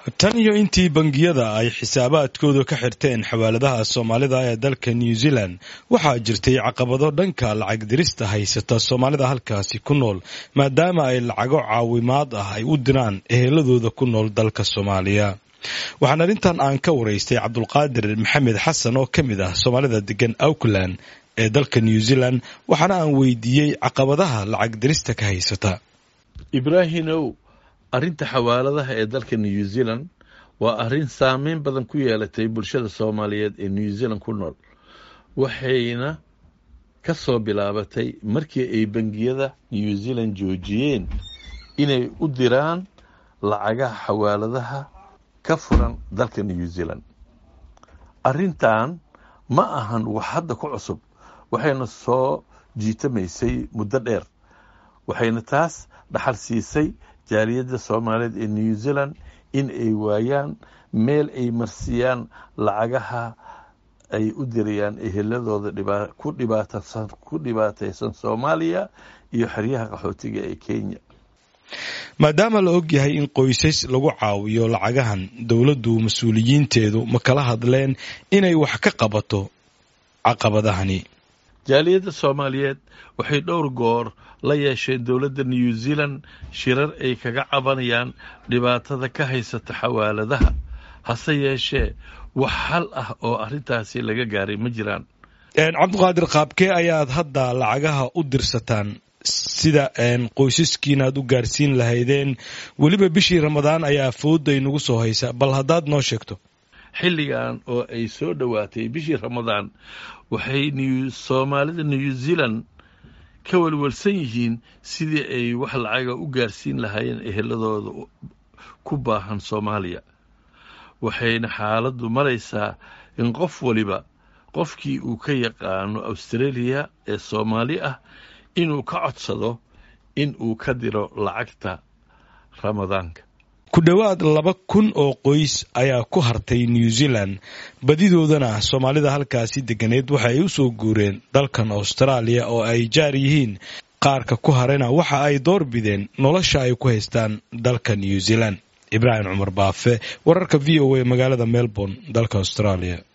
tan iyo intii bangiyada ay xisaabaadkooda ka xirteen xawaaladaha soomaalida ee dalka new zealand waxaa jirtay caqabado dhanka lacag dirista haysata soomaalida halkaasi ku nool maadaama ay lacago caawimaad ah ay u diraan eheladooda ku nool dalka soomaaliya waxaan arrintan aan ka waraystay cabdulqaadir maxamed xasan oo ka mid ah soomaalida degan auckland ee dalka new zealand waxaana aan weydiiyey caqabadaha lacag dirista ka haysata ibraahimow arrinta xawaaladaha ee dalka new zealand waa arrin saameyn badan ku yeelatay bulshada soomaaliyeed ee new zealand ku nool waxayna ka soo bilaabatay markii ay bangiyada new zealand joojiyeen inay u diraan lacagaha xawaaladaha ka furan dalka new zealand arrintan ma ahan wax hadda ku cusub waxayna soo jiitamaysay muddo dheer waxayna taas dhaxal siisay jaaliyadda soomaaliyeed ee new zealand in ay waayaan meel ay marsiyaan lacagaha ay u dirayaan eheladooda ku dhibaataysan soomaaliya iyo xeryaha qaxootiga ee kenya maadaama la og yahay in qoysas lagu caawiyo lacagahan dowladdu mas-uuliyiinteedu ma kala hadleen inay wax ka qabato caqabadahani jaaliyadda soomaaliyeed waxay dhowr goor la yeesheen dowladda new zealand shirar ay kaga cabanayaan dhibaatada ka haysata xawaaladaha hase yeeshee wax xal ah oo arrintaasi laga gaaray ma jiraan cabdiqaadir qaabkee ayaad hadda lacagaha u dirsataan sida qoysaskiina aad u gaarsiin lahaydeen weliba bishii ramadaan ayaa fooday nagu soo haysa bal haddaad noo sheegto xilligan oo ay soo dhowaatay bishii ramadaan waxay soomaalida new zealand ka walwalsan yihiin sidii ay wax lacaga u gaarsiin lahaayeen eheladooda ku baahan soomaaliya waxayna xaaladdu maraysaa in qof waliba qofkii uu ka yaqaano australia ee soomaali ah inuu ka codsado in uu ka diro lacagta ramadaanka ku dhowaad laba kun oo qoys ayaa ku hartay new zealand badidoodana soomaalida halkaasi deganeed waxa ay u soo guureen dalkan austraaliya oo ay jaar yihiin qaarka ku harena waxa ay door bideen nolosha ay ku haystaan dalka new zealand ibraahim cumar baafe wararka v o a magaalada melbourne dalka austraaliya